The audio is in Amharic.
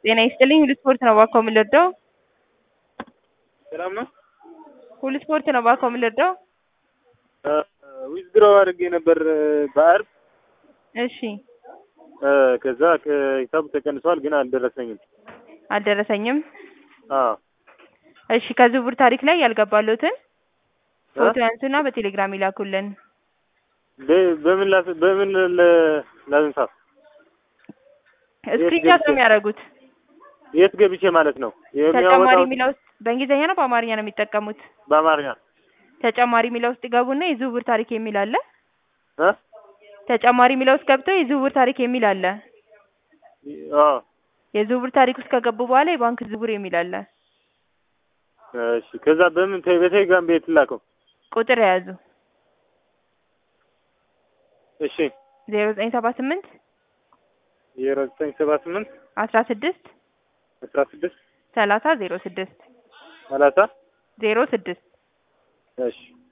ጤና ይስጥልኝ ሁሉ ስፖርት ነው እባክዎ የምንወደው ሰላም ነው። ሁሉ ስፖርት ነው እባክዎ የምንወደው ዊዝድሮ አድርጌ ነበር በአርብ እሺ ከዛ ከሂሳቡ ተቀንሷል፣ ግን አልደረሰኝም። አልደረሰኝም አዎ እሺ ከዝውውር ታሪክ ላይ ያልገባሉትን ፎቶ ያንሱና በቴሌግራም ይላኩልን በ- በምን ላስ በምን ለ- ላንሳ? ስክሪንሻት ነው የሚያደርጉት የት ገብቼ ማለት ነው? ተጨማሪ የሚያወጣው የሚለው ውስጥ በእንግሊዝኛ ነው በአማርኛ ነው የሚጠቀሙት በአማርኛ ተጨማሪ የሚለው ውስጥ ይገቡና የዝውውር ታሪክ የሚል አለ እ ተጨማሪ የሚለው ውስጥ ገብተው የዝውውር ታሪክ የሚል አለ አዎ የዝውውር ታሪክ ውስጥ ከገቡ በኋላ የባንክ ዝውውር የሚል አለ እሺ። ከዛ በምን ተ- በቴሌግራም ቤት ላከው? ቁጥር የያዙ እሺ ዜሮ ዘጠኝ ሰባ ስምንት ዜሮ ዘጠኝ ሰባ ስምንት አስራ ስድስት አስራ ስድስት ሰላሳ ዜሮ ስድስት ሰላሳ ዜሮ ስድስት እሺ